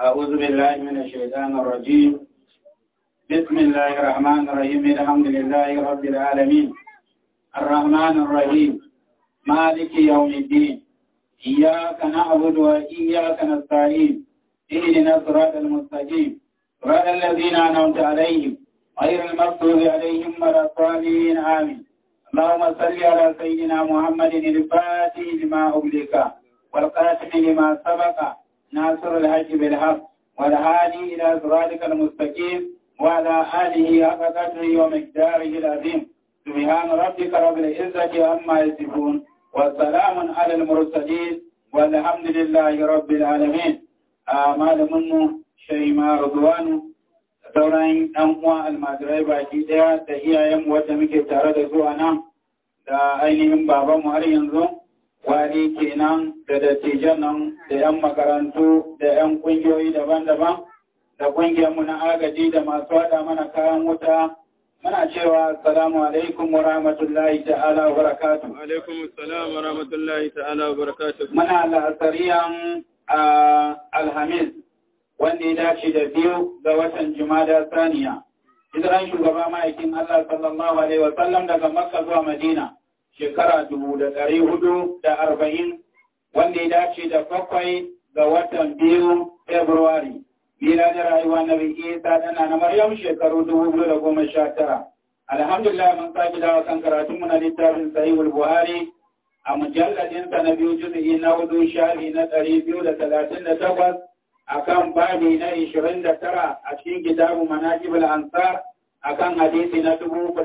أعوذ بالله من الشيطان الرجيم بسم الله الرحمن الرحيم الحمد لله رب العالمين الرحمن الرحيم مالك يوم الدين إياك نعبد وإياك نستعين اهدنا الصراط المستقيم صراط الذين أنعمت عليهم غير المغضوب عليهم ولا الضالين آمين اللهم صل على سيدنا محمد الفاتح لما أغلق والقاسم لما سبق ناصر الحج بالحق والهادي إلى صراطك المستقيم وعلى آله حق قدره ومقداره العظيم سبحان ربك رب العزة عما يصفون وسلام على المرسلين والحمد لله رب العالمين آمال منه شيما رضوان sauran ɗan uwa almajirai baki ɗaya da iyayen wadda muke tare da su a nan da ainihin babanmu har yanzu wani kenan da dattijan nan da 'yan makarantu da 'yan ƙungiyoyi daban-daban da ƙungiyarmu na agaji da masu haɗa mana kayan wuta muna cewa assalamu alaikum wa rahmatullahi ta'ala wa barakatu. alaikum assalam wa rahmatullahi ta'ala wa barakatu. Muna la'asariyan alhamis wanda ya dace da biyu ga watan Jumada Saniya. Hijiran shugaba ma'aikin Allah sallallahu Alaihi wasallam daga Makka zuwa Madina shekara dubu da ɗari hudu da arba'in wanda ya dace da bakwai ga watan biyu Februari. Bila da rayuwa na Isa ɗana na Maryam shekaru dubu biyu da goma sha tara. Alhamdulillah mun sake dawa kan karatunmu na littafin Sahihul Buhari a mujalladinsa na biyu juzu'i na hudu shafi na ɗari biyu da talatin da takwas akan babi na 29 a cikin kitabu manaqibul ansar akan hadisi na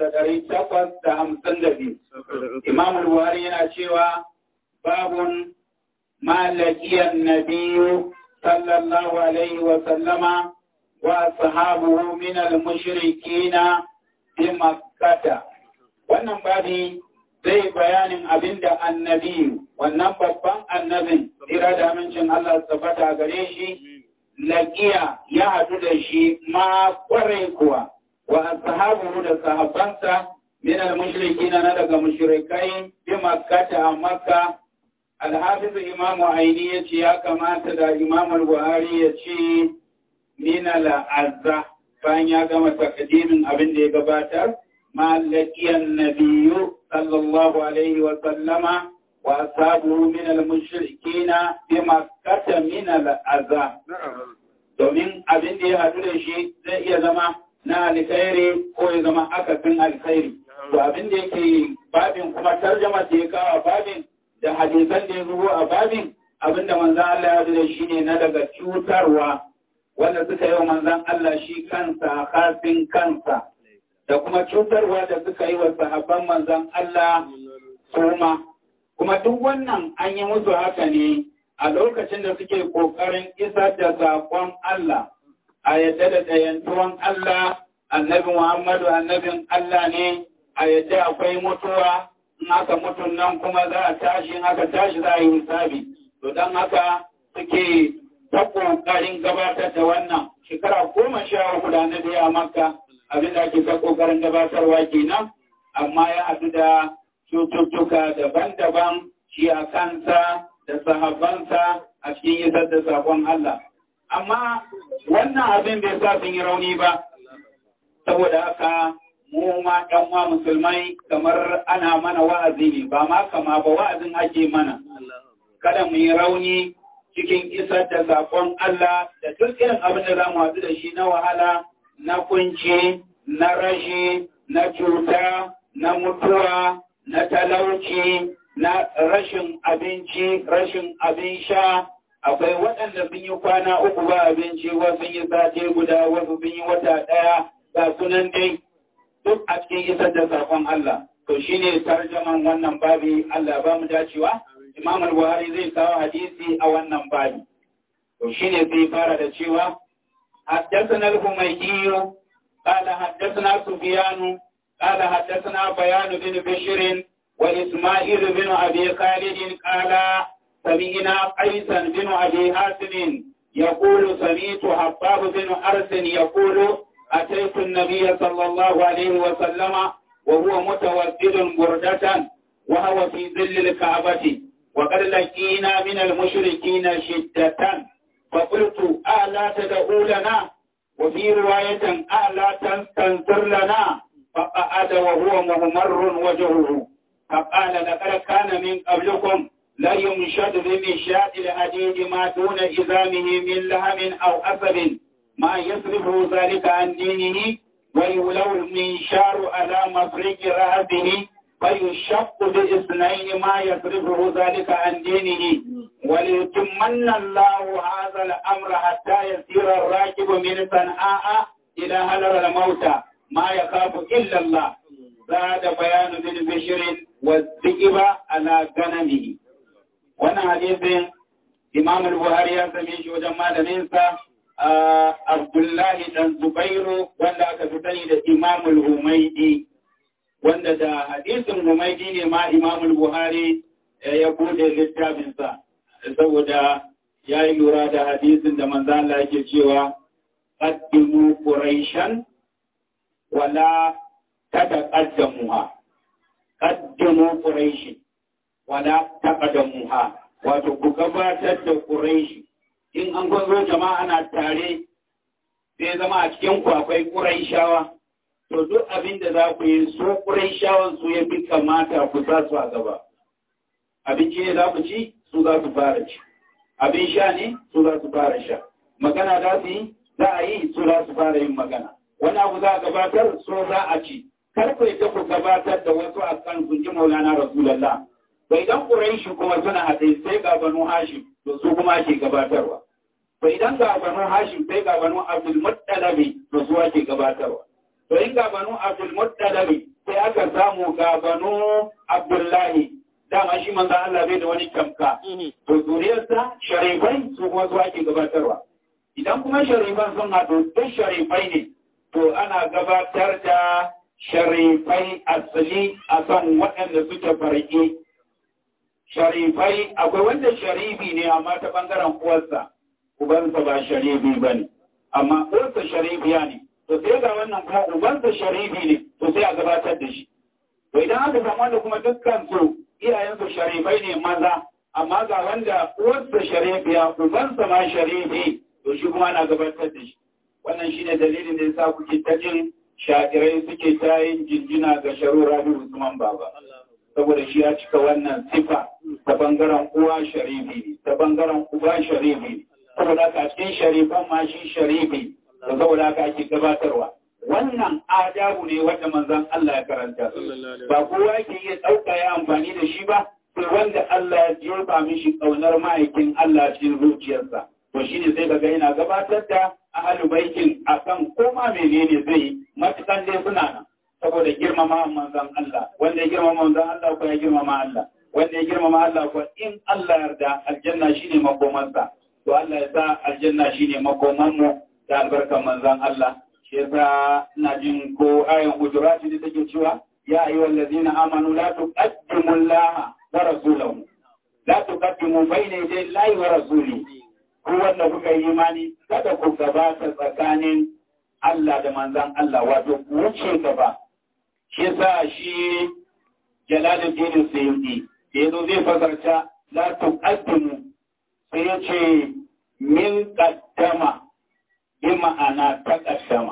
3852 Imam al-Buhari yana cewa babun malakiyan nabiyyu sallallahu alaihi wa sallama wa ashabuhu min al-mushrikina bi makkah wannan babi zai bayanin abinda annabi wannan babban annabin tsira da amincin Allah tabbata gare shi laƙiya ya haɗu da shi ma ƙwarai kuwa wa ashabuhu da sahabbansa min al-mushrikin na daga mushrikai bi makkata a makka al-hafiz imamu aini ya ce ya kamata da imamu al-buhari ya ce min al-azza bayan ya gama takdimin abin da ya gabatar ma laqiyan nabiyyu sallallahu alaihi wa sallama وأصحابه من المشركين بمكة من الأذى domin abin da ya haɗu da shi zai iya zama na alkhairi ko ya zama akasin alkhairi to abin da yake babin kuma tarjama da ya kawo babin da hadisan da ya zubo a babin abin da manzan Allah ya haɗu da shi ne na daga cutarwa wanda suka yi wa manzan Allah shi kansa kafin kansa da kuma cutarwa da suka yi wa sahabban manzan Allah suma kuma duk wannan an yi musu haka ne a lokacin da suke ƙoƙarin isar da saƙon Allah a yadda da ɗayantuwan Allah annabi Muhammadu annabin Allah ne a yadda akwai mutuwa in aka mutu nan kuma za a tashi in aka tashi za a yi hisabi to don haka suke ta ƙoƙarin gabatar da wannan shekara goma sha uku da annabi a makka abin da ake ta ƙoƙarin gabatarwa kenan amma ya haɗu da cututtuka daban-daban shi a kansa da sahabbansa a cikin isar da sakon Allah. Amma wannan abin bai sa sun yi rauni ba, saboda haka mu ma ɗanwa musulmai kamar ana mana wa'azi ne, ba ma kama ba wa'azin ake mana. Kada mu yi rauni cikin isar da sakon Allah da duk irin abin da za mu haɗu da shi na wahala, na kunci, na rashi, na cuta, na mutuwa, na talauci, na rashin abinci, rashin abin sha, akwai waɗanda sun yi kwana uku ba abinci, wasu sun yi sati guda, wasu sun yi wata ɗaya, ga sunan dai duk a cikin isar da saƙon Allah. To shi ne tarjaman wannan babi Allah ba mu dacewa, Imam Buhari zai kawo hadisi a wannan babi. To shi ne zai fara da cewa, حدثنا الحميدي قال حدثنا سفيان قال حدثنا بيان بن بشر وإسماعيل بن أبي خالد قال سمعنا قيسا بن أبي حاتم يقول سمعت حباب بن أرس يقول أتيت النبي صلى الله عليه وسلم وهو متوسد بردة وهو في ظل الكعبة وقد لقينا من المشركين شدة فقلت ألا تدعو لنا وفي رواية ألا تنصر لنا فقعد وهو مهمر وجهه فقال لقد كان من قبلكم لا يمشد بمشاة الحديد ما دون إزامه من لهم أو أسد ما يصرفه ذلك عن دينه ويولو المنشار على مفرق رأسه فيشق باثنين ما يصرفه ذلك عن دينه وليتمن الله هذا الأمر حتى يسير الراكب من صنعاء إلى هلر الموت ما يخاف إلا الله زاد بيان بن بشر والذئب على غنمه wannan hadisin imam al-buhari ya same shi wajen malaminsa abdullahi dan zubairu wanda aka fi sani da imam al-humaidi wanda da hadisin humaidi ne ma imam al-buhari ya bude littafinsa saboda ya yi lura da hadisin da manzo Allah yake cewa qaddimu quraishan wala tataqaddamuha qaddimu quraishin wala taqaddamuha wato ku gabatar da quraishi in an gwazo jama'a na tare sai zama a cikin ku akwai quraishawa to duk abin da za ku yi su quraishawan su ya fi kamata ku sa su a gaba abinci ne za ku ci su za su fara ci abin sha ne su za su fara sha magana za su yi za a yi su za su fara yin magana wani abu za a gabatar so za a ci kar ku ita ku gabatar da wasu a kan sun ji maulana rasulallah bai idan quraishi kuma suna haɗe sai ga banu hashim to su kuma ake gabatarwa to idan ga banu hashim sai ga banu abdul muttalabi to su ake gabatarwa to in ga banu abdul muttalabi sai aka samu ga banu abdullahi dama shi manzo Allah bai da wani tamka to zuriyarsa sharifai su kuma su ake gabatarwa idan kuma sharifan sun haɗu duk sharifai ne to ana gabatar da sharifai asali a kan waɗanda suke farke sharifai akwai wanda sharifi ne amma ta ɓangaren uwarsa ubansa ba sharifi ba ne amma uwarsa sharifiya ne to sai ga wannan kuma ubansa sharifi ne to sai a gabatar da shi to idan aka samu wanda kuma dukkan su iyayensu sharifai ne maza amma ga wanda uwarsa sharifiya ubansa ma sharifi to shi kuma na gabatar da shi wannan shine dalilin da yasa kuke ta jin shakirai suke ta yin jinjina ga sharu rabi usman baba saboda shi ya cika wannan sifa ta bangaren uwa sharifi ne ta bangaren uba sharifi ne saboda haka cikin sharifan ma shi sharifi da saboda haka ake gabatarwa wannan adabu ne wanda manzon Allah ya karanta ba kowa yake iya ɗauka ya amfani da shi ba sai wanda Allah ya jefa mishi ƙaunar ma'aikin Allah cikin zuciyarsa to shine sai kaga yana gabatar da ahalu baitin akan koma menene zai yi matukan dai suna nan saboda girmama manzon Allah wanda ya girmama manzon Allah ko ya girmama Allah wanda ya girmama Allah ko in Allah yarda aljanna shine makomansa to Allah ya sa aljanna shine makoman mu da albarkan manzon Allah shi yasa ina jin ko ayan hujurat ne take cewa ya ayyuhal ladina amanu la tuqaddimu Allah wa rasulahu la tuqaddimu bayna yaday Allah wa rasulihi ku wanda kuka yi imani kada ku gabata tsakanin Allah da manzan Allah wato ku wuce gaba shi yasa shi Jalaluddin Sayyidi da yazo zai fasarta la tuqaddimu sai ya ce min qaddama bi ma'ana taqaddama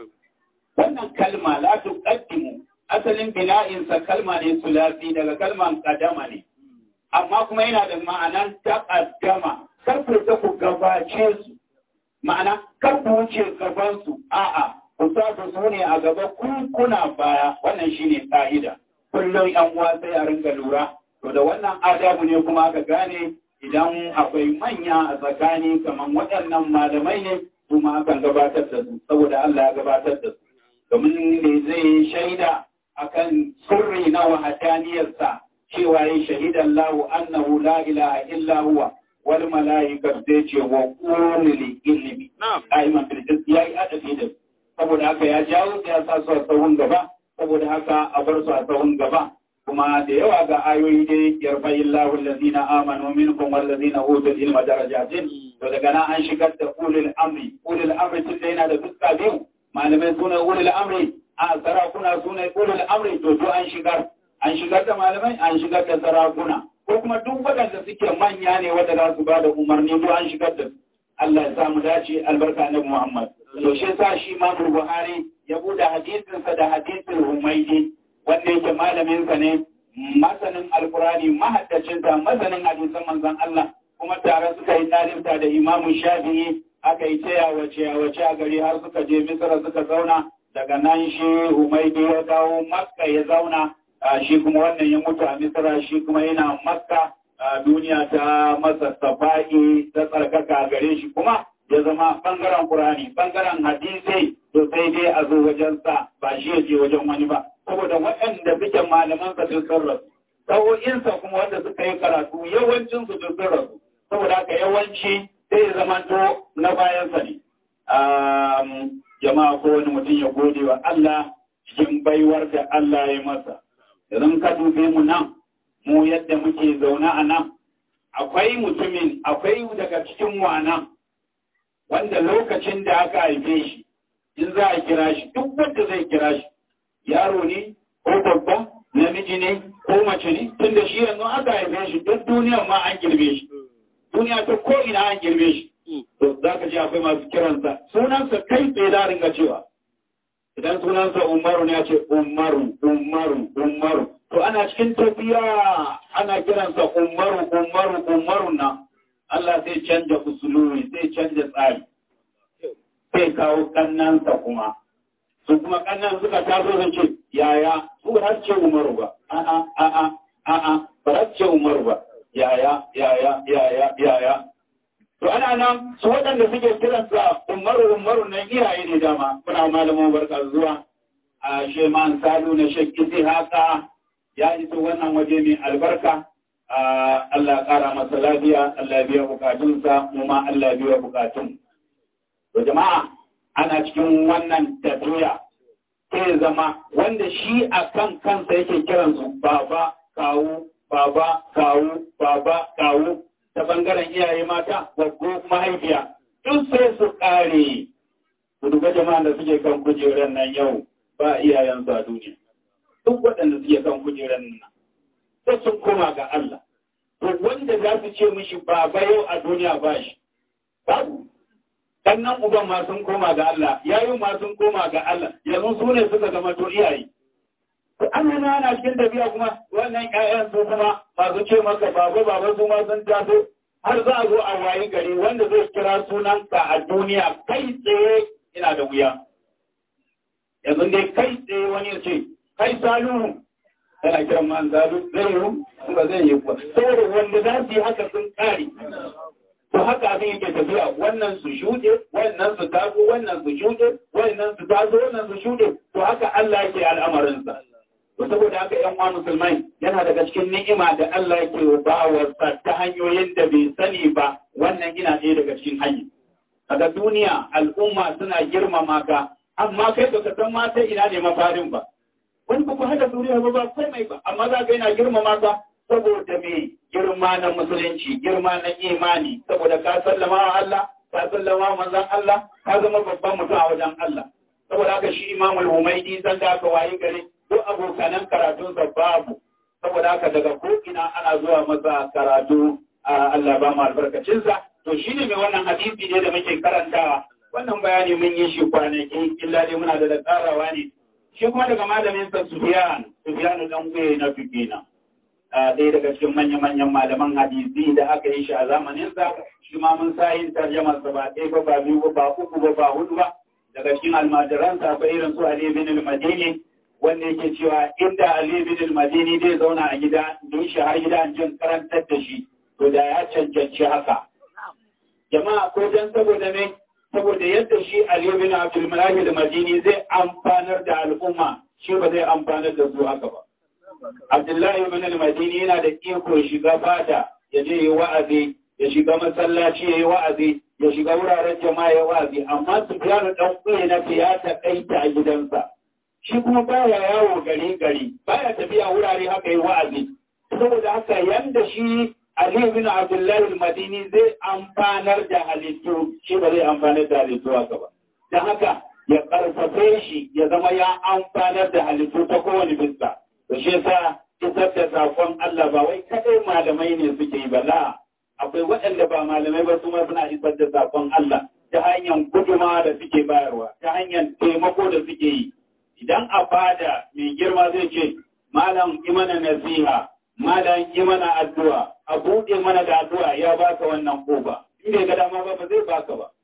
wannan kalma la tuqaddimu asalin bina'in sa kalma ne sulasi daga kalman qadama ne amma kuma yana da ma'anan taqaddama kar ku ta ku gabace su ma'ana kar ku wuce gaban su a'a ku sa su su ne a gaba ku kuna baya wannan shine ka'ida kullum yan uwa sai a ringa lura to da wannan adabu ne kuma aka gane idan akwai manya a tsakani kamar waɗannan malamai ne kuma akan gabatar da su saboda Allah ya gabatar da su domin ne zai shaida akan sirri na wahadaniyarsa cewa ya shahidan lahu annahu la ilaha illa huwa wal mala'ika sai ce wa qulil ilmi aiman fil jism yayi adabi da saboda haka ya jawo ya sa su a tsawon gaba saboda haka a bar su a tsawon gaba kuma da yawa ga ayoyi dai yarfayin lahu allazina amanu minkum wallazina utul ilma darajatin to daga nan an shigar da ulul amri ulul amri tun da yana da fuska biyu malamai suna ulul amri a sarakuna suna ulul amri to to an shigar an shigar da malamai an shigar da sarakuna ko kuma duk waɗanda suke manya ne wanda za su ba da umarni to an shigar da Allah ya samu dace albarka na Muhammad to shi yasa shi Imam Buhari ya bude hadisinsa da hadisin Humaydi wanda yake malamin sa ne masanin alkurani mahaddacin ta masanin hadisan manzon Allah kuma tare suka yi dalibta da Imam Shafi'i aka yi taya wace wace a gari har suka je Misra suka zauna daga nan shi Humaydi ya dawo Makka ya zauna shi kuma wannan ya mutu a Misra shi kuma yana Makka duniya ta masa safa'i ta tsarkaka gare shi kuma ya zama bangaren Qur'ani bangaren hadisi to sai dai a zo wajen sa ba shi ya je wajen wani ba saboda waɗanda suke malaman sa sun rasu sa'o'insa kuma wanda suka yi karatu yawancin su sun rasu saboda haka yawanci sai ya zama to na bayan sa ne jama'a ko wani mutum ya gode wa Allah cikin baiwar da Allah ya masa idan ka dube mu nan mu yadda muke zaune a nan akwai mutumin akwai daga cikin wana wanda lokacin da aka haife shi in za a kira shi duk wanda zai kira shi yaro ne ko babba namiji ne ko mace ne tun da shi yanzu aka haife shi duk duniyan ma an girbe shi duniya ta ko ina an girbe shi to za ka ji akwai masu kiransa sunansa kai tsaye da ringa cewa idan sunansa umaru ne ya ce umaru umaru umaru to ana cikin tafiya ana kiransa umaru umaru umaru na Allah zai canja usuluri zai canja tsari sai kawo kannansa kuma su kuma kannan suka taso sun ce yaya su ba su ce umaru ba a'a a'a a'a ba su ce umaru ba yaya yaya yaya yaya to ana nan su waɗanda suke kiransa umaru umaru nan iyaye ne dama kuna malamin barka zuwa a sheman salu na shakki haka ya iso wannan waje mai albarka Allah ƙara masa lafiya Allah biya bukatunsa mu ma Allah biya bukatun to jama'a ana cikin wannan tafiya sai zama wanda shi a kan kansa yake kiransu baba kawu baba kawu baba kawu ta bangaren iyaye mata gwaggo mahaifiya duk sai su ƙare ku duba jama'a da suke kan kujerar nan yau ba iyayensu a duniya duk waɗanda suke kan kujerar nan sai sun koma ga Allah. To wanda za su ce mishi baba yau a duniya ba shi, babu. Sannan uban ma sun koma ga Allah, yayin ma sun koma ga Allah, yanzu su ne suka zama to iyaye. To Allah na ana cikin tafiya kuma wannan ƴaƴan su kuma masu ce maka baba baba su ma sun taso har za a zo a wayi gari wanda zai kira sunanka a duniya kai tsaye ina da wuya. Yanzu dai kai tsaye wani ya ce, kai saluhu yana kiran man zalu zai yi ba zai yi ba saboda wanda za su yi haka sun kare to haka abin yake tafiya wannan su shuɗe wannan su taso wannan su shuɗe wannan su taso wannan su shuɗe to haka Allah yake al'amarinsa to saboda haka yan uwa musulmai yana daga cikin ni'ima da Allah yake ba wa ta hanyoyin da bai sani ba wannan ina ɗaya daga cikin hanyar kaga duniya al'umma suna girmama ka amma kai baka san ma ta ina ne mafarin ba wani ba ku haɗa duniya ba ba komai ba amma za ka yana girmama ka saboda me girma na musulunci girma na imani saboda ka sallama wa Allah ka sallama wa manzon Allah ka zama babban mutum a wajen Allah saboda haka shi Imam al-Humaydi san da aka wayi gari duk abokanan karatun sa babu saboda haka daga ko ina ana zuwa masa karatu Allah ba mu albarkacin sa to shine mai wannan hadisi ne da muke karantawa wannan bayani mun yi shi kwanaki illa dai muna da tsarawa ne shi kuma daga malamin sa Sufyan Sufyan dan gwe na fikina ɗaya daga cikin manya-manyan malaman hadisi da aka yi shi a zamanin sa shi ma mun sa yin tarjamar sa ba ɗaya ba ba biyu ba ba uku ba ba hudu ba daga cikin almajiran sa akwai irin su Ali bin al-Madini wanda yake cewa inda Ali bin al-Madini zai zauna a gida don shi har gida an jin karantar da shi to da ya cancanci haka jama'a ko dan saboda ne saboda yadda shi Ali bin Abdul Malik al-Madini zai amfanar da al'umma shi ba zai amfanar da su haka ba Abdullahi bin al-Madini yana da iko shiga fata ya je yi wa'azi ya shiga masallaci ya yi wa'azi ya shiga wuraren jama'a ya wa'azi amma Sufyan dan kuye na ya takaita a gidansa shi kuma baya yawo gari gari baya tafiya wurare haka yi wa'azi saboda haka yanda shi Ali bin Abdullahi al-Madini zai amfanar da halittu shi ba zai amfanar da halittu haka ba. Don haka ya karfafe shi ya zama ya amfanar da halittu ta kowane bisa. Da shi yasa isar da sakon Allah ba wai kadai malamai ne suke yi ba la akwai waɗanda ba malamai ba su ma suna isar da sakon Allah ta hanyar guduma da suke bayarwa ta hanyar taimako da suke yi idan a fada mai girma zai ce malam imana nasiha malam imana addu'a a buɗe mana da addu'a ya baka wannan koba in bai ga dama ba ba zai baka ba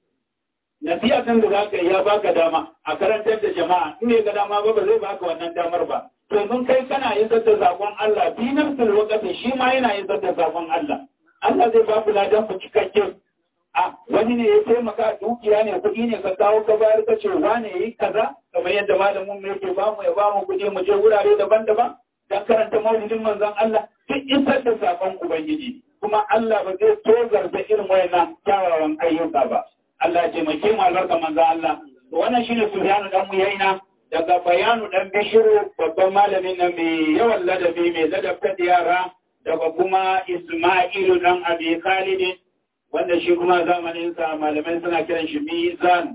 nasiha kan da zaka ya baka dama a karantar da jama'a in bai ga dama ba ba zai baka wannan damar ba to mun kai kana isar da sakon Allah fi nafsul waqti shi ma yana isar da sakon Allah Allah zai ba ku ladan ku cikakken a wani ne ya taimaka dukiya ne kuɗi ne ka kawo ka bayar ka ce wane yi kaza kamar yadda malamin mu yake ba mu ya ba mu kuɗi mu je wurare daban-daban dan karanta maulidin manzon Allah duk isar da sakon ubangiji kuma Allah ba zai tozarta irin wayannan kyawawan ayyuka ba Allah ya taimake mu albarka manzon Allah to wannan shine Sufyanu dan Muyaina daga bayanu dan Bishiru babban malamin nan mai yawan ladabi mai ladabta da yara daga kuma Isma'ilu dan Abi Khalid wanda shi kuma zamaninsa malamai suna kiran shi mizan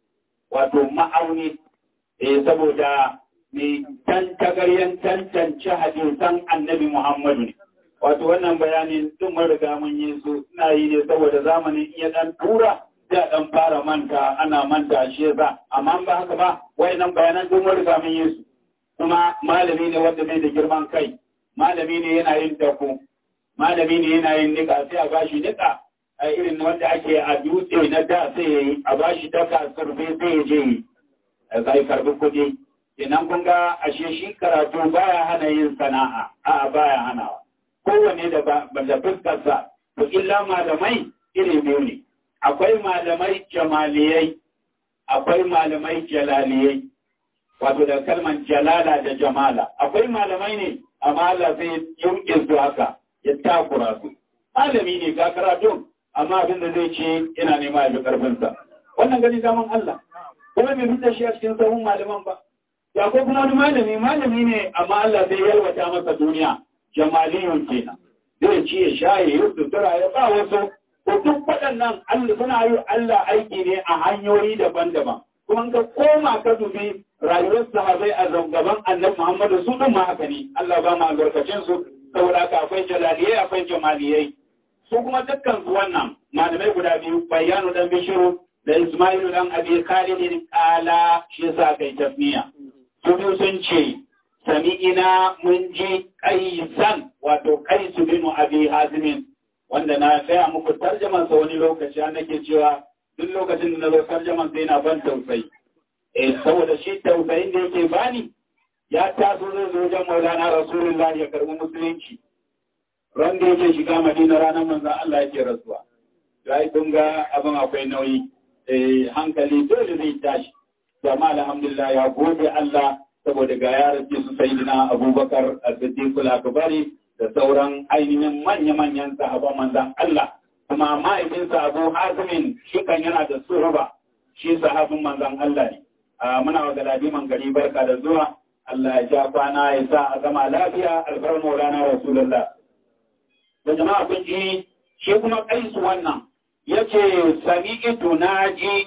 wato ma'auni eh saboda mai tantagaryen tantance hadisan annabi Muhammadu ne wato wannan bayanin duk mun riga mun yi su ina yi ne saboda zamanin iya dan tura sai dan fara manta ana manta shi yasa amma ba haka ba wayannan bayanan duk mun riga mun yi su kuma malami ne wanda bai da girman kai malami ne yana yin dako malami ne yana yin nika sai a bashi nika a irin wanda ake a dutse na da sai ya yi a bashi daka surfe sai ya je yi a zai karbi kuɗi idan kun ga ashe shi karatu baya hana yin sana'a a baya hanawa kowane da da fuskarsa to illa malamai iri biyu ne akwai malamai jamaliyai akwai malamai jalaliyai wato da kalman jalala da jamala akwai malamai ne amma Allah sai yunke su haka ya takura su malami ne ga karatun amma abin da zai ce yana nema ya bi karfinsa wannan gani zaman Allah kuma bai fita shi a cikin sahun malaman ba ya ko kuma wani malami malami ne amma Allah zai yalwata masa duniya jamaliyun kenan zai ci ya sha ya yi sutura ya ba wasu ko duk waɗannan Allah suna yi Allah aiki ne a hanyoyi daban-daban kuma ka koma ka dubi rayuwar sahabai a gaban annabi Muhammadu su din ma haka ne Allah ba mu albarkacin su saboda haka akwai jalaliyai akwai jamaliyai su kuma dukkan su wannan malamai guda biyu bayyanu dan bishiru da Ismailu dan Abi Khalid kala shi yasa kai tasmiya su biyu sun ce sami'ina mun ji kaisan wato kaisu binu Abi Hazimin wanda na gaya muku tarjaman sa wani lokaci an nake cewa duk lokacin da na zo tarjaman sai na ban tausayi eh saboda shi tausayin da yake bani ya taso zai zo wajen Maulana Rasulullahi ya karbi musulunci ran da yake shiga Madina ranar manzon Allah yake rasuwa ya kun ga abin akwai nauyi hankali dole zai tashi amma alhamdulillah ya gode Allah saboda ga yaran su sayyidina Abubakar as-Siddiq al-Akbari da sauran ainihin manya-manyan sahaban manzon Allah kuma ma'aikinsa Abu Hazimin shi kan yana da suruba shi sahabin manzon Allah ne muna wa galadiman gari barka da zuwa Allah ya ja kwana ya sa a zama lafiya alfarar maulana rasulullah da jama'a kun ji shi kuma kaisu wannan yace sami'tu naji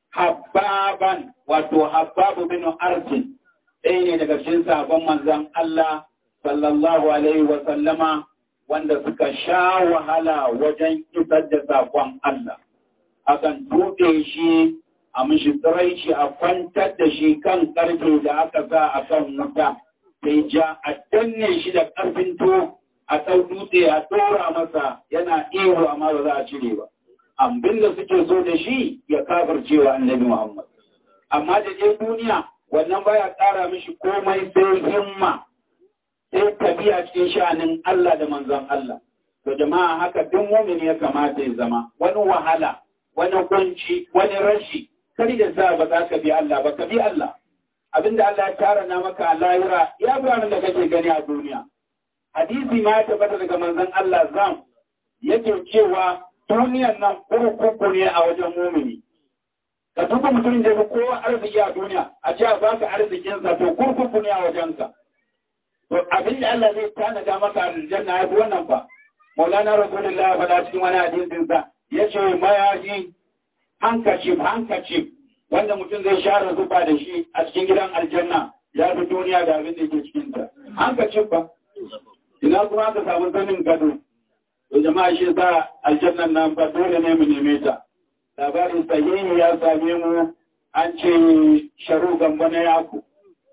habbaban wato habbabu bin arsin ɗaya ne daga cikin sabon manzon Allah sallallahu alaihi wa sallama wanda suka sha wahala wajen isar da sakon Allah akan tuɗe shi a mishi shi a kwantar da shi kan ƙarfe da aka sa a kan wuta sai ja a danne shi da ƙarfin to a ɗau dutse a ɗora masa yana iyo amma ba za a cire ba abin da suke so da shi ya cewa annabi Muhammad. Amma da je duniya wannan baya ƙara mishi komai sai himma sai tafiya cikin sha'anin Allah da manzon Allah. To jama'a haka duk mumin ya kamata ya zama wani wahala, wani kunci, wani rashi, kar da sa ba za ka bi Allah ba ka bi Allah. Abinda Allah ya tara na maka a lahira ya fi da kake gani a duniya. Hadisi ma ya tabbata daga manzon Allah zam yake cewa duniyan nan kurkuku ne a wajen mumini. Ka tuka mutum da ya kowa arziki a duniya, a ce a baka arzikinsa to kurkuku ne a wajensa. To abin da Allah zai tanada maka aljanna ya fi wannan ba. Maulana Rasulullah ya faɗa cikin wani hadisinsa ya ce mayaji hankacif hankacif wanda mutum zai share zuba da shi a cikin gidan aljanna ya fi duniya da abin da ke cikinta. Hankacif ba. Ina kuma aka samu zanin gado. to jama'a shi sa aljannan nan ba dole ne mu neme ta labarin sahihi ya same mu an ce sharu gamba na yaku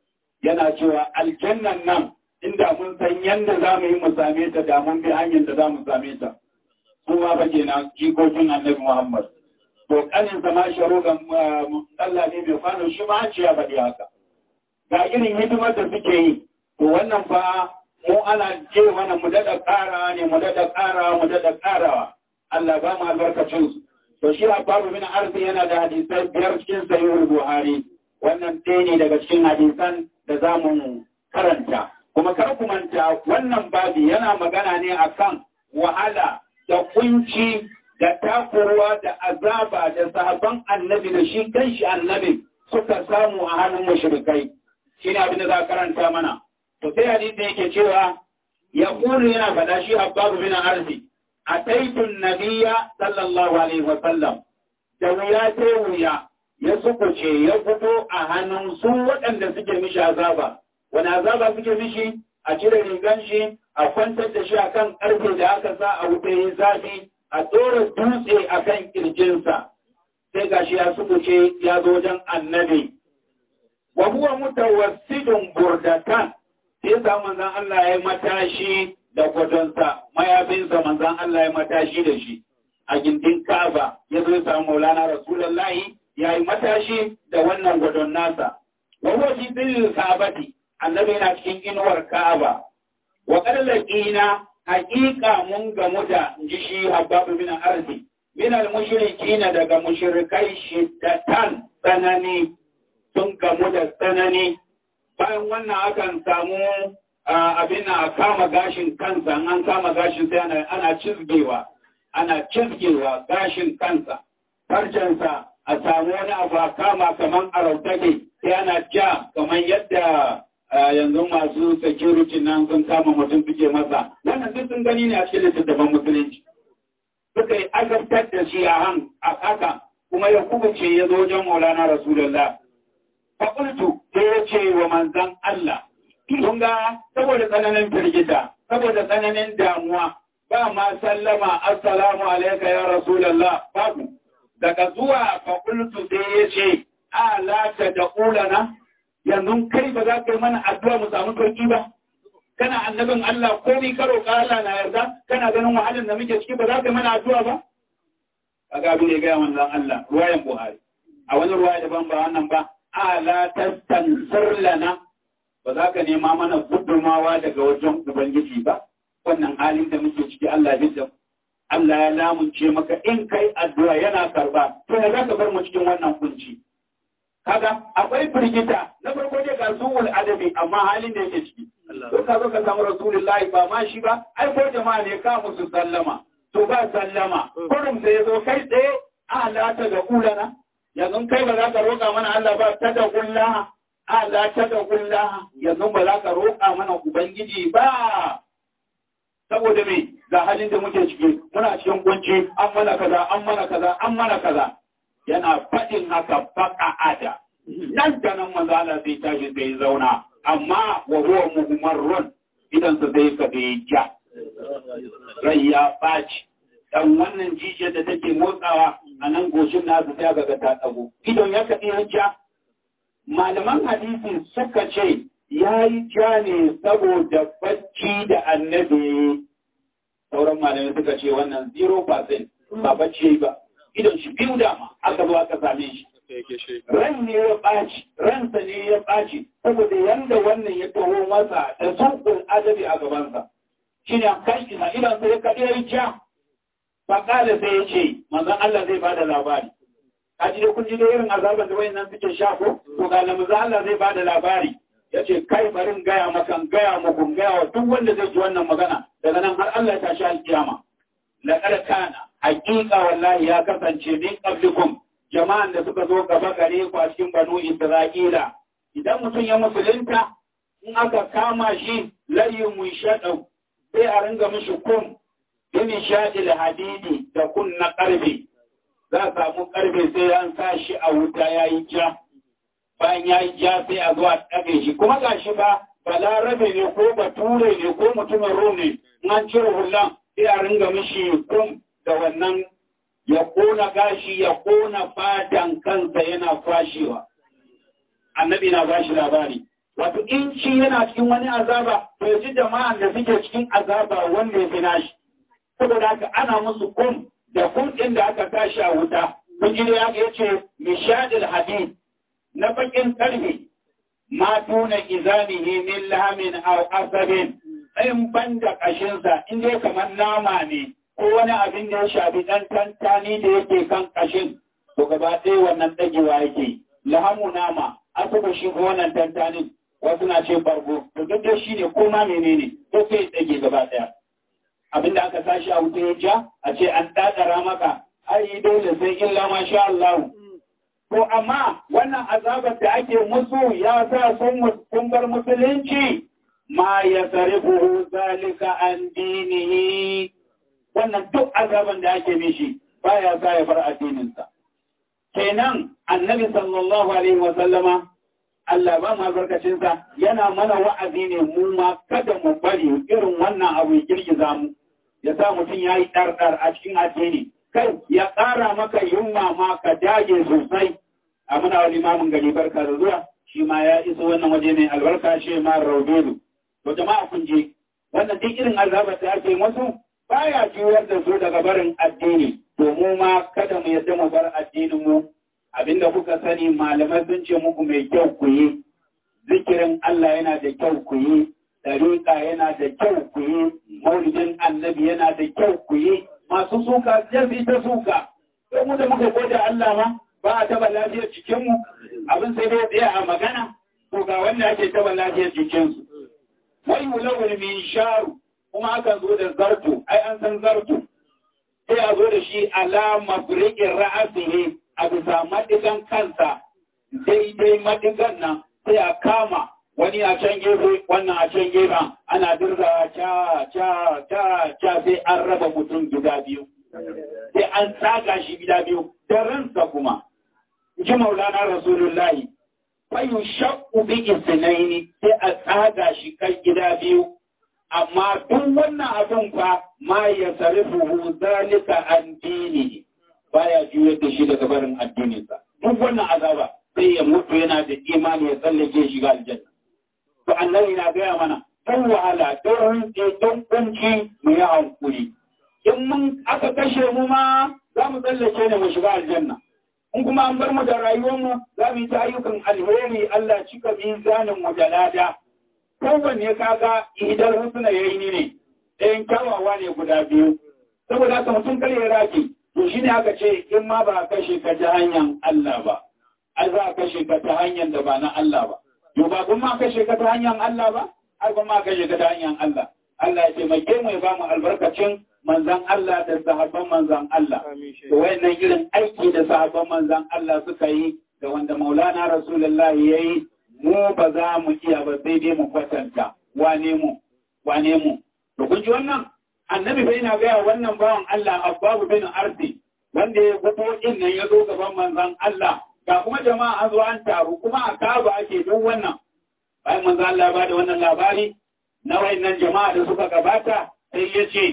yana cewa aljannan nan inda mun san yadda za mu yi mu same ta da mun bi hanyar da za mu same ta kuma ba kenan jikokin annabi Muhammad to kanin sa ma sharu gamba Allah ne mai kwano shi ma ce ya faɗi haka ga irin hidimar da suke yi to wannan fa mu ana ce mana mu daɗa ƙara ne mu daɗa ƙara mu daɗa ƙarawa Allah ba mu albarkacin su to shi Abbaru bin Arzi yana da hadisai biyar cikin sahihul Buhari wannan ɗaya ne daga cikin hadisan da za mu karanta kuma kar ku manta wannan babi yana magana ne akan wahala da kunci da takurwa da azaba da sahabban annabi da shi kanshi annabi suka samu a hannun mushrikai shine abin da za karanta mana to sai hadisi yake cewa ya kuru yana faɗa shi Abbaru bin Arzi ataitun nabiya sallallahu alaihi wa sallam da wuya ta wuya ya sukuce ya fito a hannun su waɗanda suke mishi azaba wani azaba suke mishi a cire rigan shi a kwantar da shi akan ƙarfe da aka sa a wuta yi zafi a ɗora dutse akan ƙirjinsa sai gashi ya sukuce ya zo wajen annabi wa huwa mutawassidun burdatan sai sa manzon Allah ya matashi da gwadonsa mayafinsa manzan Allah ya matashi da shi a gindin Ka'aba ya zo ya samu Maulana Rasulullahi ya yi matashi da wannan gwadon nasa wa huwa fi dhillil Ka'abati annabi yana cikin inuwar Ka'aba wa qad laqina haqiqa mun gamu da ji shi Habbab bin Arzi min al-mushrikina daga mushrikai shiddatan tsanani sun gamu da tsanani bayan wannan akan samu abin a kama gashin kansa an kama gashin sai ana cizgewa ana cizgewa gashin kansa farcensa a samu wani abu a kama kamar arautake sai ana ja kamar yadda yanzu masu security nan sun kama mutum suke masa wannan duk sun gani ne a cikin littattafan musulunci suka yi azabtar da shi a han a haka kuma ya kubuce ya zo wajen maulana rasulullah faƙultu sai ya ce wa manzan Allah Kun ga saboda tsananin firgita, saboda tsananin damuwa, ba ma sallama assalamu alaika ya Rasulallah babu. Daga zuwa fakultu sai ya ce, A lata da ƙulana, yanzu kai ba za ka yi mana addu'a mu samu sauki ba. Kana annabin Allah ko ni karo ka Allah na yarda, kana ganin wahalin da muke ciki ba za ka yi mana addu'a ba? Kaga abin da ya gaya manzon Allah, ruwayan Buhari. A wani ruwaya daban ba wannan ba, A la tastansir lana ba za ka nema mana gudunmawa daga wajen Ubangiji ba, wannan halin da muke ciki Allah da Allah ya lamunce maka in kai addu'a yana karba, to ya za ka bar mu cikin wannan kunci. Kaga akwai firgita na farko dai ga suwul adabi amma halin da yake ciki. To ka zo ka samu Rasulullahi ba ma shi ba, ai ko jama'a ne ka musu sallama. To ba sallama, kurum sai ya zo kai tsaye a lata da ulana. Yanzu kai ba za ka roƙa mana Allah ba ta da kullaha. Allah ta da kulla yanzu ba za ka roƙa mana Ubangiji ba. Saboda me ga halin da muke ciki muna cikin kunci an mana kaza an mana kaza an mana kaza yana faɗin haka baka ada. Nan da nan manzo Allah zai tashi zai zauna amma wa huwa muhmarrun idan sa zai ka bai ja. Rai ya ɓaci. Dan wannan jijiyar da take motsawa a nan goshin nasu sai ga ta tsago. Idon ya kaɗi ja malaman hadisi suka ce ya yi ja ne saboda bacci da annabi sauran malamai suka ce wannan 0% ba bacci ba idan shi biyu dama aka zo aka same shi ran ne ya ɓaci ransa ne ya ɓaci saboda yanda wannan ya taho masa da sunkul adabi a gabansa shi ne kan isa idan sai ya kaɗi ya yi ja faƙala sai ya ce manzon Allah zai bada labari a ji kun ji da irin azaban da wayannan suke sha ko to ga manzon Allah zai bada labari yace kai barin gaya maka gaya muku gaya wa duk wanda zai ji wannan magana daga nan har Allah ya tashi alkiyama laqad kana haqiqa wallahi ya kasance min qablikum jama'an da suka zo gaba gare ku a cikin banu Isra'ila idan mutum ya musulunta in aka kama shi layin mun shaɗau sai a ringa mishi kun bini shaɗil hadidi da kun na ƙarfe za a samu ƙarfe sai an sa shi a wuta ya yi ja bayan ya yi ja sai a zuwa ɗabe shi kuma ga shi ba balarabe ne ko bature ne ko mutumin rum ne in an cire hulan sai a ringa mishi kum da wannan ya kona gashi ya kona fatan kansa yana kwashewa annabi na bashi labari wato in shi yana cikin wani azaba to ya ji jama'an da suke cikin azaba wanda ya fi nashi saboda haka ana musu kum da kum ɗin da aka tashi a wuta kun ji ya ce mishadil hadid na bakin karfe ma tuna izanihi min lahamin aw asabin in banda kashinsa in dai kamar nama ne ko wani abin da ya shafi dan tantani da yake kan kashin to gaba ɗaya wannan dagewa yake lahamu nama asabu shi ko wannan tantanin wasu na ce bargo to duk da shi ne ko ma menene to sai dage gaba ɗaya abin da aka sashi a wuta ya ja a ce an dadara maka ai dole sai illa ma sha Allah To amma wannan azabar da ake musu ya sa sun bar musulunci ma ya sarifu zalika an dinihi wannan duk azaban da ake mishi baya sa ya bar addininsa. Kenan annabi sallallahu alaihi wasallama Allah ba ma barkacinsa yana mana wa'azi ne mu ma kada mu bari irin wannan abu ya girgiza mu ya sa mutum ya yi ɗarɗar a cikin addini kai ya ƙara maka yunwa ma ka dage sosai a muna wani mamun gari barka da zuwa shi ma ya iso wannan waje mai albarka shi ma raubelu to jama'a kun je wannan duk irin azabar da ake musu baya juyar da su daga barin addini to mu ma kada mu yadda mu bar addinin mu abinda kuka sani malamai sun ce muku mai kyau ku yi zikirin Allah yana da kyau ku yi dariƙa yana da kyau ku yi maulidin annabi yana da kyau ku yi masu suka sai ta suka sai mu da muka gode Allah ma ba a taba lafiyar cikinmu abin sai dai tsaye a magana to ga wanda ake taba lafiyar jikinsu wai wulawul min sharu kuma akan zo da zarto ai an san zarto sai a zo da shi alama furikin ra'asihi a bisa madigan kansa daidai madigan nan sai a kama wani a can gefe wannan a can gefen ana dirzawa ca ca ca ca sai an raba mutum gida biyu sai an tsaga shi gida biyu da ransa kuma ji maulana rasulullahi fayu shakku bi isnaini sai a tsaga shi kan gida biyu amma duk wannan abin fa ma ya sarifu zalika an dini baya juyar da shi daga barin addininsa duk wannan azaba sai ya mutu yana da imani ya tsallake shiga aljanna to annabi na gaya mana don wahala don don kunci mu yi hankuri in mun aka kashe mu ma za mu tsallake ne mu shiga aljanna in kuma an bar mu da rayuwarmu za mu yi ta ayyukan alheri Allah cika mizanin mu da lada kowanne kaga idan husna yayi ni ne ɗayan kyawawa ne guda biyu saboda haka mutum kar ya raki to shine aka ce in ma ba kashe ka ta hanyar Allah ba ai za a kashe ka ta hanyar da ba na Allah ba to ba kun ma kashe ka ta hanyar Allah ba ai kun ma kashe ka ta hanyar Allah Allah ya taimake mu ya ba mu albarkacin manzan Allah da sahabban manzan Allah. Da wayannan irin aiki da sahabban manzan Allah suka yi da wanda Maulana Rasulullah ya yi mu ba za mu iya ba sai dai mu kwatanta wane mu wane mu. To kun ji wannan annabi bai na gaya wannan bawan Allah Abbabu bin Ardi wanda ya gubo din nan ya zo gaban manzan Allah ga kuma jama'a an zo an taru kuma a kaba ake duk wannan. Bayan manzan Allah ba da wannan labari na wayannan jama'a da suka gabata sai ya ce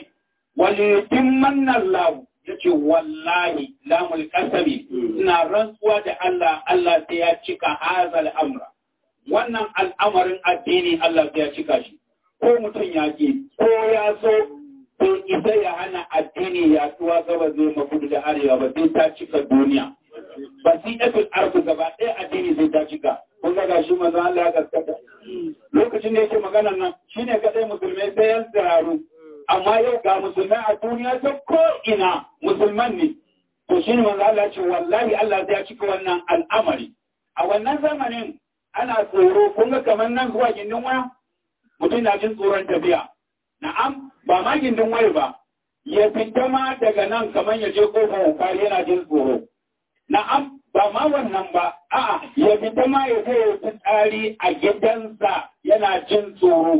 وليتمن الله yace wallahi lamul kasami ina rantsuwa da Allah Allah sai ya cika hazal amra wannan al'amarin addini Allah sai ya cika shi ko mutum ya ki ko ya so to isa ya hana addini ya tuwa gaba zai mafudu da arewa ba sai ta cika duniya basidatul ardu gaba ɗaya addini sai ta cika kun ga gashi manzo Allah ya gaskata lokacin da yake magana nan shine kadai musulmai sai yan tsararu amma yau ga musulmai a duniya ta ko'ina musulman ne. To shi ne manzo Allah ce wallahi Allah zai cika wannan al'amari. A wannan zamanin ana tsoro kun ga kamar nan zuwa gindin waya mutum na jin tsoron tafiya. Na'am ba ma gindin waya ba ya fita ma daga nan kamar ya je kofar hukari yana jin tsoro. Na'am ba ma wannan ba a'a ya fita ma ya zai ya tsari a gidansa yana jin tsoro.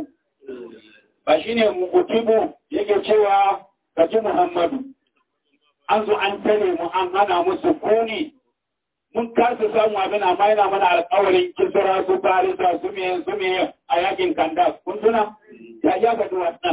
ba shi ne mutibu yake cewa ka ji Muhammadu, an zo an tare mu an hana musu kuni, mun kasa samu abin amma yana mana alkawarin kisra su farisa su me su me a yakin kanda kun tuna ya ya ga wannan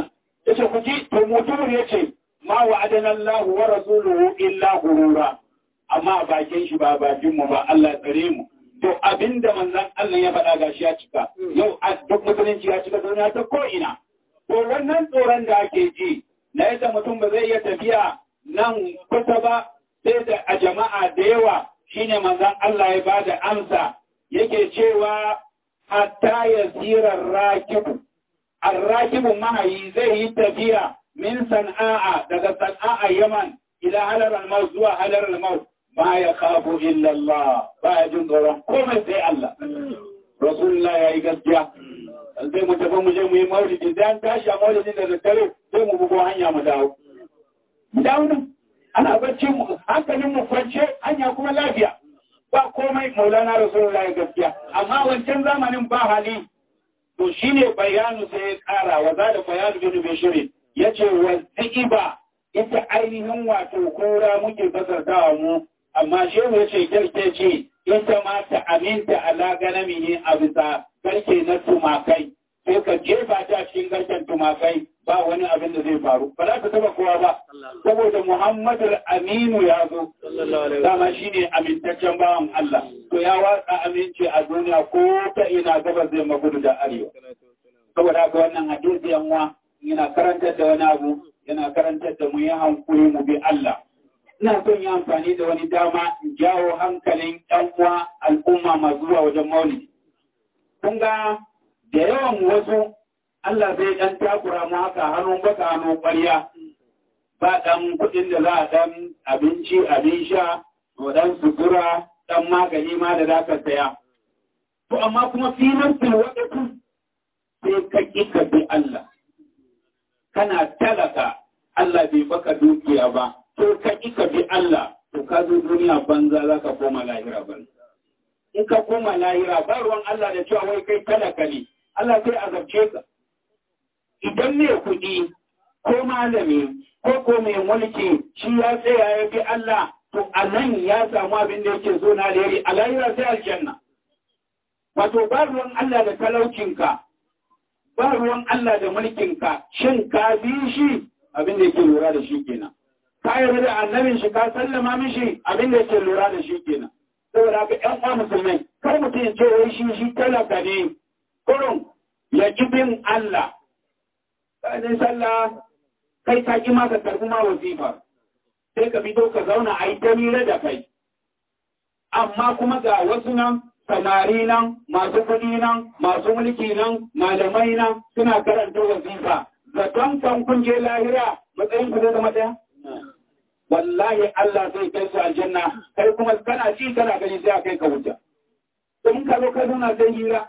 yace ku ji to mutum yace ma wa'adana Allah wa rasuluhu illa gurura amma a bakin shi ba bakin mu ba Allah ya tsare mu to abinda manzon Allah ya faɗa gashi ya cika yau a duk musulunci ya cika duniya ta ko ina to wannan tsoron da ake ji na yadda mutum ba zai iya tafiya nan kusa ba sai da a jama'a da yawa shine manzon Allah ya bada amsa yake cewa hatta yasirar rakibu arrakibu mahayi zai yi tafiya min sana'a daga sana'a yaman ila halar al zuwa halar al ba ya kafu illa Allah ba ya jin tsoron komai sai Allah rasulullah ya yi gaskiya sai mu tafi mu je mu yi maulidi da an tashi a maulidin da daddare sai mu bugo hanya mu dawo mu dawo nan ana bacci mu hankalin mu kwance hanya kuma lafiya ba komai maulana rasulullah ya gaskiya amma wancan zamanin ba hali to shine bayanu sai ya kara wa da bayanu bin bishiri yace wa ziba ita ainihin wato kura muke fasartawa mu amma shehu yace kirke ce ita ma ta aminta ala ganamihi a bisa garke na tumakai sai ka jefa ta cikin garken tumakai ba wani abin da zai faru ba za ta taba kowa ba saboda muhammadu aminu ya zo dama shine amintaccen bawan Allah to ya watsa aminci a duniya ko ta ina gaba zai magudu da arewa saboda haka wannan hadisi yanwa yana karantar da wani abu yana karantar da mu yi hankuri mu bi Allah ina son yi amfani da wani dama in jawo hankalin ɗan uwa al'umma masu zuwa wajen maulidi kun ga da yawan wasu Allah zai ɗan takura mu haka hannun baka hannun ƙwarya ba ɗan kuɗin da za a ɗan abinci abin sha ko ɗan sutura ɗan magani ma da za ka saya. To amma kuma filin filwaɗatu sai ka ƙi ka bi Allah. Kana talaka Allah bai baka dukiya ba, to ka ƙi ka bi Allah, to ka zo duniya banza za ka koma lahira banza. In ka koma lahira ba ruwan Allah da cewa wai kai talaka ne, Allah sai azabce ka. Idan ne kuɗi ko malami ko ko mai mulki shi ya tsaya ya bi Allah to a nan ya samu abin da yake so na alheri a lahira sai aljanna. Wato ba ruwan Allah da talaucinka, ba ruwan Allah da mulkinka, shin ka bi shi abin da yake lura da shi kenan. Ka yarda da annabin shi ka sallama mishi abin da yake lura da shi kenan. Saboda haka ƴan uwa musulmai, kar mutum ya ce wai shi shi talaka ne, kurun ya ki bin Allah. Kanin sallah kai ka ƙi maka karɓi ma wazifa sai ka fito ka zauna a yi ta mira da kai amma kuma ga wasu nan samari nan masu kuɗi nan masu mulki nan malamai nan suna karanta wazifa zaton kan kun je lahira matsayin ku zai zama ɗaya wallahi Allah zai kai su aljanna kai kuma kana ci kana gani sai a kai ka wuta in ka zo ka zauna sai hira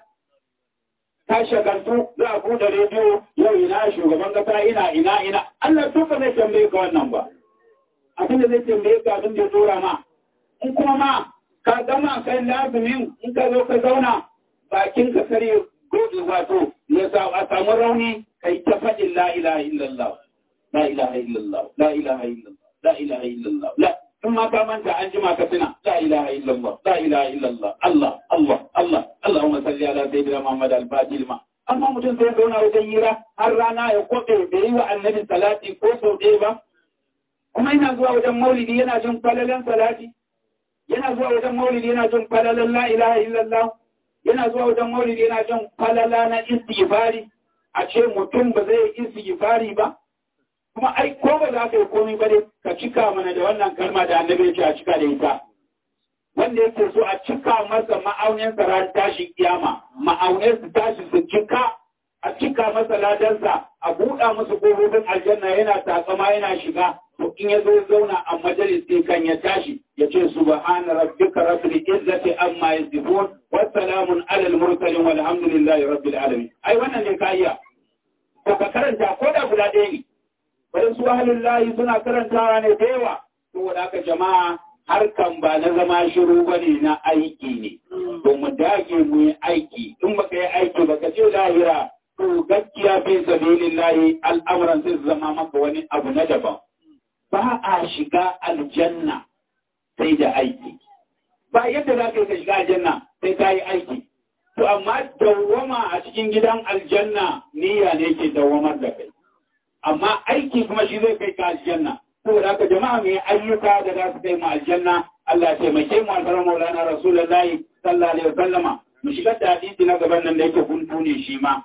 ta shagaltu za a buɗe rediyo yau ina shugaban kasa ina ina ina Allah duka zai tambaye ka wannan ba abin da zai tambaye ka abin da ya tura ma in kuma ma ka gama kai lazumin in ka zo ka zauna bakin ka kare gudu wato ya sa a samu rauni kai ta faɗin la ilaha illallah la ilaha illallah la ilaha illallah la ilaha illallah la in ma ka manta an jima ka tuna la ilaha illallah la ilaha illallah Allah Allah Allah Allahumma salli ala sayyidina Muhammad al-Fatih ma amma mutum sai zauna wajen hira har rana ya koɗe da yi wa annabi salati ko sau ɗaya ba kuma yana zuwa wajen maulidi yana jin falalan salati yana zuwa wajen maulidi yana jin falalan la ilaha illallah yana zuwa wajen maulidi yana jin falala na istighfari a ce mutum ba zai yi istighfari ba kuma ai ko ba za ka yi komai ba dai ka cika mana da wannan kalma da annabi ya ce a cika da ita wanda yake so a cika masa ma'aunin ran tashi kiyama ma'aunin su tashi su cika a cika masa ladansa a buɗa musu ƙofofin aljanna yana takama yana shiga to in ya zo zauna a majalisi kan ya tashi ya ce subhana rabbika rabbil izzati amma yasifun wa salamun alal mursalin walhamdulillahi rabbil alamin ai wannan ne ka iya to ka karanta ko da guda ɗaya ne bari su ahlul lahi suna karantawa ne da yawa saboda haka jama'a harkan ba na zama shiru ba ne na aiki ne, to mu dage mu yi aiki, in baka yi aiki baka ce lahira, to gaskiya fi sabilin lahi al'amuran sai zama maka wani abu na daban. Ba a shiga aljanna sai da aiki. Ba yadda za ka yi ka shiga aljanna sai ka yi aiki. To amma dawwama a cikin gidan aljanna niyya ne ke dawwamar da kai. amma aiki kuma shi zai kai ka aljanna saboda haka jama'a mai ayyuka da za su kai mu aljanna Allah ya taimake mu alfarar maulana rasulullahi sallallahu alaihi wasallama mu shigar da hadisi na gaban nan da yake kuntu ne shi ma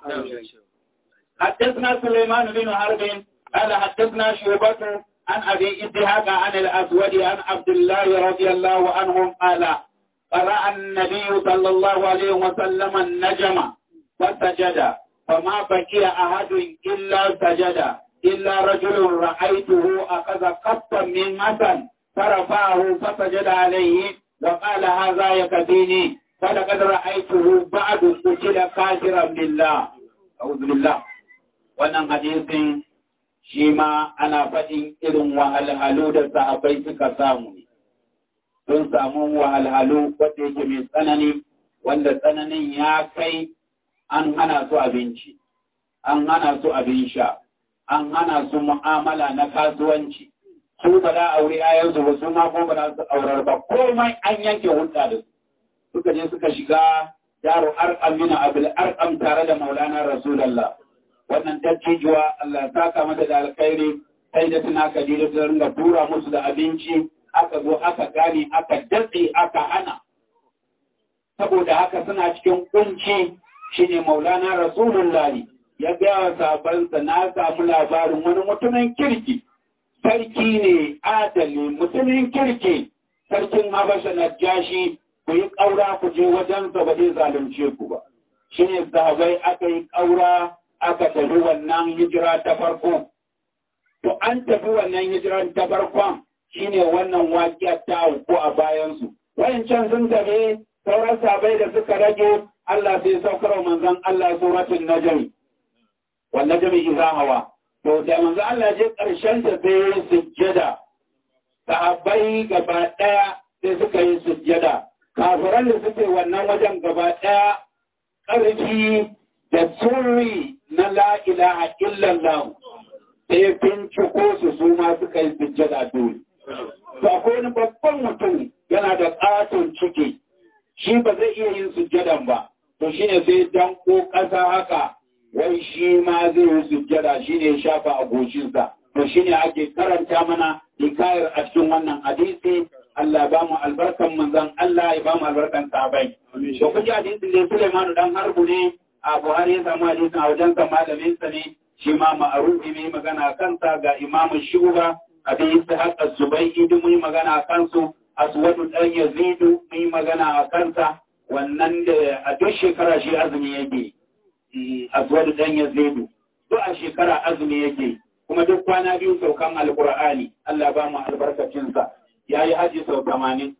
حدثنا سليمان بن حرب قال حدثنا شعبة عن أبي إسحاق عن الأسود عن عبد الله رضي الله عنهم قال قرأ النبي صلى الله عليه وسلم النجم فسجد فما بقي أحد إلا سجد إلا رجل رأيته أخذ قطا من مثل فرفعه فسجد عليه وقال هذا يكفيني فلقد رأيته بعد قتل كافرا بالله أعوذ بالله wannan hadisin shi ma ana faɗin irin wahalhalu da sahabbai suka samu ne. Sun samu wahalhalu wanda yake mai tsanani, wanda tsananin ya kai an hana su abinci, an hana su abin sha, an hana su mu'amala na kasuwanci. Su ba za a aure ayansu ba su ma kuma ba za su aurar ba, komai an yanke hulɗa da su. Suka je suka shiga yaro arkam mina abil arkam tare da maulana Rasulallah. wannan dattijuwa Allah saka mata da alkhairi sai da tuna kadira ta ringa tura musu da abinci aka zo aka gane aka datse aka hana saboda haka suna cikin kunci shine maulana rasulullahi ya gaya wa sabansa na samu labarin wani mutumin kirki sarki ne adali mutumin kirki sarkin habasha na jashi ku yi ƙaura ku je wajensa ba zai zalunce ku ba shine sahabai aka yi ƙaura aka tafi wannan hijira ta farko. To an tafi wannan hijira ta farkon shine wannan waƙiyar ta auku a bayansu. Wayancan sun tafi sauran sabai da suka rage Allah sai saukar manzon Allah suratul najm. Wan najmi idza hawa. To da manzon Allah je ƙarshen ta sai ya sujjada. Sahabbai gaba ɗaya sai suka yi sujjada. Kafiran da suke wannan wajen gaba ɗaya ƙarfi da sirri na la'ilaha illallah sai binciko su su ma suka yi sujjada dole. To akwai wani babban mutum yana da ƙaton ciki, shi ba zai iya yin sujjadan ba, to shi ne sai danko ƙasa haka, wai shi ma zai yi sujjada shi ne shafa a goshinsa. To shi ne ake karanta mana hikayar a cikin wannan hadisi Allah ba mu albarkan manzan Allah ya ba mu albarkan sahabai. To kuji hadisin da Suleimanu dan harbu ne a Buhari ya samu hadisin a wajen sa malamin sa ne shi ma ma'arufi mai magana kansa ga imamu Shuba abin Ishaq az-Zubayyi duk mun magana kansu Aswadu dan Yazidu mun magana a kansa wannan da a duk shekara shi azumi yake Aswadu dan Yazidu duk a shekara azumi yake kuma duk kwana biyu saukan alqur'ani Allah ba mu albarkacin sa yayi haji sau 80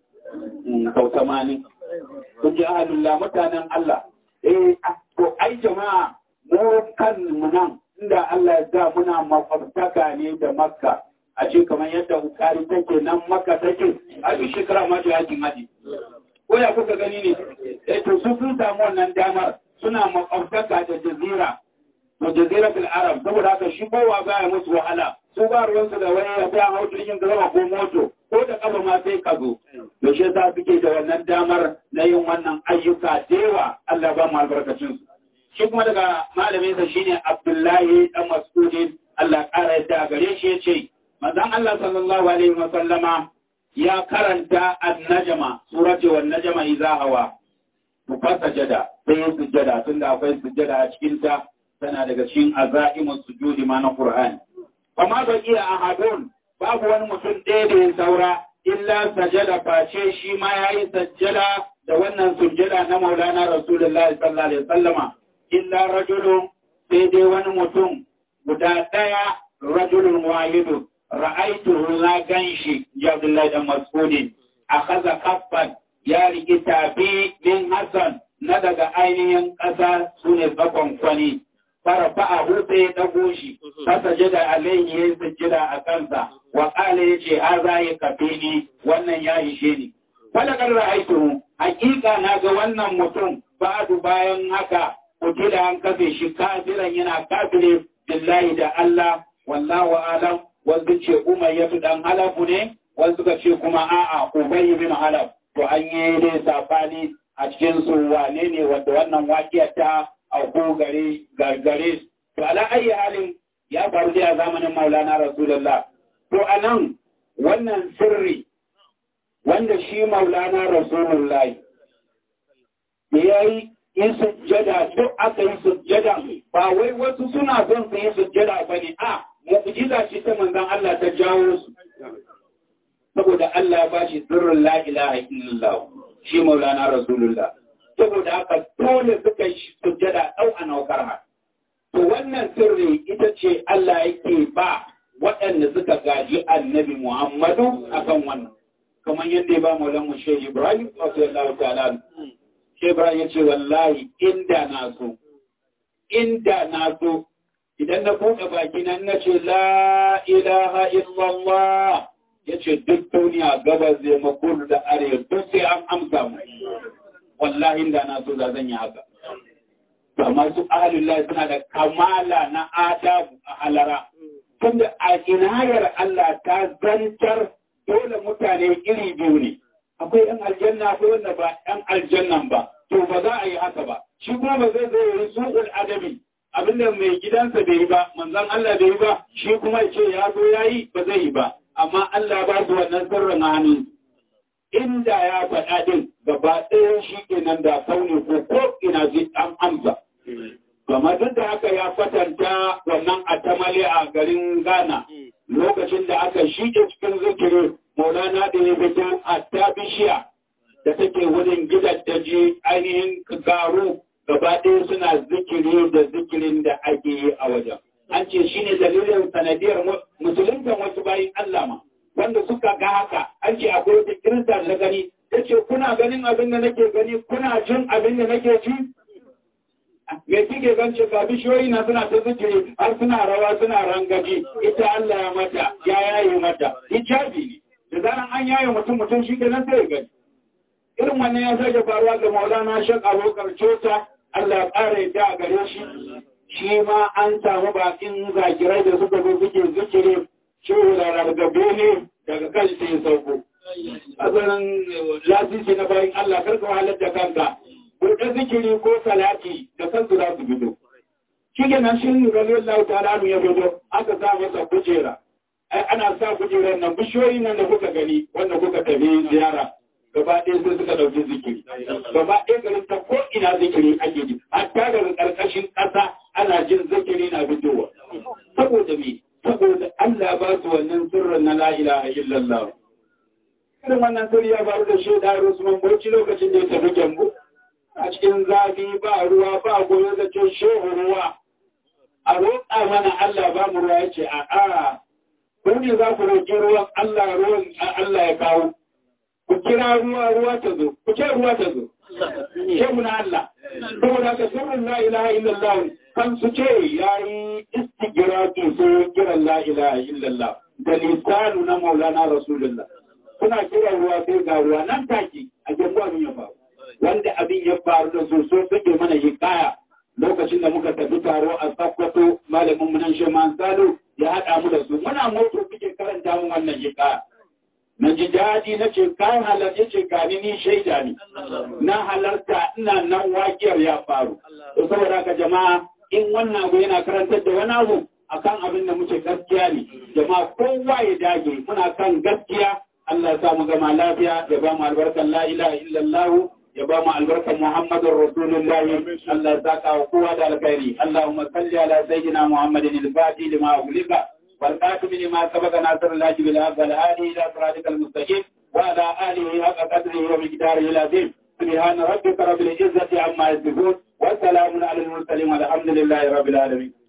sau 80 kun ji ahlullah mutanen Allah eh to ai jama'a mu kan mu nan inda Allah ya sa muna makwabtaka ne da Makka a ce kamar yadda Bukari take nan Makka take a duk shekara ma da yakin haji ko ya kuka gani ne eh to su sun samu wannan damar suna makwabtaka da jazira to jazira fil arab saboda haka shi kowa baya musu wahala su ba ruwansu da wani ya ta hau jirgin gaba ko moto ko da kafa ma sai ka zo to shi yasa suke da wannan damar na yin wannan ayyuka da yawa Allah ba mu albarkacin su shi kuma daga malamin sa shine Abdullahi dan Mas'udin Allah ƙara yadda gare shi yace manzon Allah sallallahu alaihi wa sallama ya karanta an-najma surati wan najma idza hawa ku fasajada sai ya sujjada tunda akwai sujjada a cikin ta tana daga cikin azaimus sujudi ma na Qur'ani amma ba iya ahadun babu wani mutum ɗaya da ya saura illa sajada face shi ma ya yi sajjada da wannan sujjada na maulana rasulullah sallallahu alaihi wasallama illa rajulun sai dai wani mutum guda ɗaya rajulun wahidu ra'aituhu na ganshi ya Abdullahi dan Mas'udin akaza kaffan ya riki tafi min Hassan na daga ainihin ƙasa sune bakon kwani farafa a hutu ya ɗago shi, kasa jada alayhi ya sujjida a kansa, wa ƙala ya ce, ha za ya kafe ni, wannan ya ishe ni. Falakar ra'aitu, hakika na ga wannan mutum ba'adu bayan haka, kutila an kafe shi kafiran yana kafire billahi da Allah, wallahu alam, wasu ce umayyatu dan halafu ne, wasu ka ce kuma a'a ubayy bin halaf. To an yi dai safani a cikin su wane ne wanda wannan wakiyar ta auku gare gargare to ala ayi halin ya faru dai a zamanin maulana rasulullah to a nan wannan sirri wanda shi maulana rasulullah ya yi yi sujjada duk aka yi sujjada ba wai wasu suna son su yi sujjada ba ne a mu'jiza ce ta manzon Allah ta jawo su saboda Allah ba shi sirrin la ilaha illallah shi maulana rasulullah saboda haka dole suka yi sujjada ɗau a naukar ha to wannan sirri ita ce Allah yake ba waɗanda suka gaji annabi Muhammadu akan wannan kamar yadda ya ba maulan mu shehu Ibrahim radiyallahu ta'ala Ibrahim ya ce wallahi inda na so, inda na so, idan na buɗe baki nan na ce la ilaha illallah ya ce duk duniya gabas zai makuru da arewa duk sai an amsa mu. Wallahi inda na so za zan yi haka. Amma su ahalullah suna da kamala na adabu a halara. Tunda a inayar Allah ta zantar dole mutane iri biyu ne. akwai ‘yan aljanna akwai wanda ba ‘yan aljannan ba, to ba za a yi haka ba. Shi kuma ba zai zai yi su'ul adabi, abinda mai gidansa bai yi ba, manzan Allah bai yi ba, shi kuma ya ce ya zo ya yi ba zai yi ba, amma Allah ba su wannan sirrin hannun. Inda ya faɗa ɗin gaba ɗaya shi kenan da kauni ko ko ina zai an amsa. Gama duk da haka ya kwatanta wannan a tamale a garin Ghana lokacin da aka shige cikin zikiri Maulana da ya fito a ta bishiya da take wurin gidan daji ainihin garu gaba ɗaya suna zikiri da zikirin da ake yi a wajen. An ce shi ne dalilin sanadiyar musulunta wasu bayin Allah ma, wanda suka ga haka, an ce akwai wata kirista da gani, ya ce kuna ganin abin da nake gani, kuna jin abin da nake ji? Me kike gance ga bishiyoyi na suna ta zikiri har suna rawa suna rangaji, ita Allah ya mata, ya yaye mata, hijabi ne. da zaran an yaye mutum mutum shi ke nan sai gani irin wannan ya sake faruwa ga maulana shek abokar cota Allah ya ƙara yadda a gare shi shi ma an samu bakin zakirai da suka zo suke zikiri shehu da rargabe ne daga kan sai sauko asalin lasisi na bayan Allah karka wahalar da kanka kurɗa zikiri ko salati da kansu za su fito shi ke nan shi radiyallahu ta'ala ya fito aka sa masa kujera ana sa kujerar nan bishiyoyi nan da kuka gani wanda kuka tafi ziyara gaba ɗaya sai suka ɗauki zikiri gaba ɗaya garin ta ko ina zikiri ake ji hatta daga ƙarƙashin ƙasa ana jin zikiri na fitowa saboda me saboda Allah ba su wannan sirrin na la ilaha illallah irin wannan sirri ya faru da shaida Usman Bauchi lokacin da ya tafi Gembu a cikin zafi ba ruwa ba goyo da ce shehu ruwa a roƙa mana Allah ba mu ruwa ya ce a'a ko ne za ku roƙi ruwan Allah ruwan Allah ya kawo ku kira ruwa ruwa ta zo ku ce ruwa ta zo ce mu na Allah saboda ka sirrin la ilaha illallah kan su ce yayi istigraqi so kiran la ilaha illallah da lisanu na maulana rasulullah kuna kiran ruwa sai ga ruwa nan take a gefe abin ya faru wanda abin ya faru da su so suke mana hikaya lokacin da muka tafi taro a Sokoto malamin mu nan Sheman Salo ya haɗa mu da su muna moto kuke karanta mun wannan hikaya na ji daɗi na ce kayan halarci ce gani ni shaida ne na halarta ina nan wakiyar ya faru to saboda ka jama'a in wannan abu yana karantar da wani abu akan abin da muke gaskiya ne jama'a kowa ya dage muna kan gaskiya Allah ya sa mu gama lafiya ya ba mu albarkan la ilaha illallah ya ba mu albarkan Muhammadun Rasulullah Allah ya saka wa kowa da alkhairi Allahumma salli ala sayyidina Muhammadin al-Fati lima ughliqa wal qatim lima sabaqa nasr al-hadi bil haqq al-hadi ila siratikal mustaqim wa ala alihi haqqa qadrihi wa miqdarihi al-azim سبحان ربك رب العزة عما يصفون وسلام على المرسلين والحمد لله رب العالمين